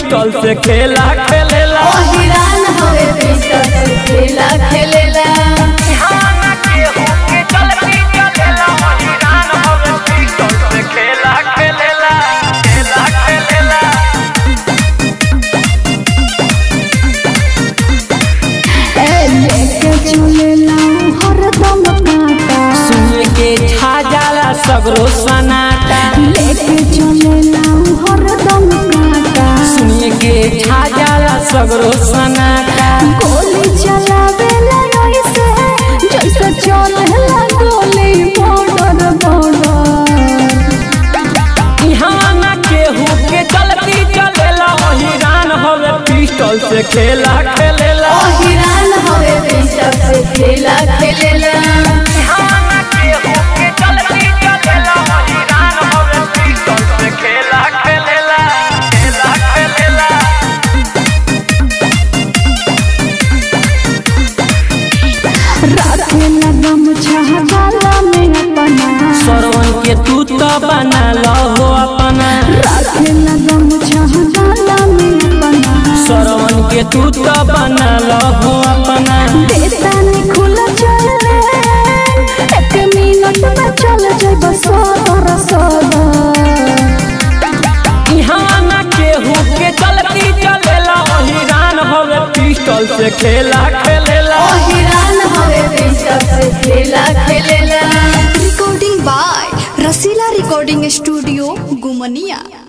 Pistol से खेला खेलेला हिरान हवे पिस्टल से खेला खेलेला खेला खेलेला खेला खेलेला ए लेके चलेला हरदम काटा सुन के छा जाला सगरो सनाटा लेके चलेला हरदम काटा सुन के छा जाला सगरो सनाटा गोली चलावेला ऐसे जैसे चलेला गोली बॉर्डर बॉर्डर यहाँ ना केहू के चलती चलेला हिरान हवे पिस्टल से खेला खेलेला हिरान हवे पिस्टल से खेला खेलेला यहाँ ना केहू के चलती चलेला हिरान हवे पिस्टल से खेला खेलेला खेला खेलेला राखेला गमछा गाला में अपना सरवन के तू तो बना लो अपना राखेला गमछा गाला में अपना सरवन के तू तो बना लो अपना देतानी खुला चले एक मिनट में चल जाए बस सदर सदर यहाँ ना केहू के चलती चलेला हिरान हवे पिस्टल से खेला खेलेला हिरान हवे पिस्टल से खेला खेलेला recording by Rasila Recording Studio, Gumania.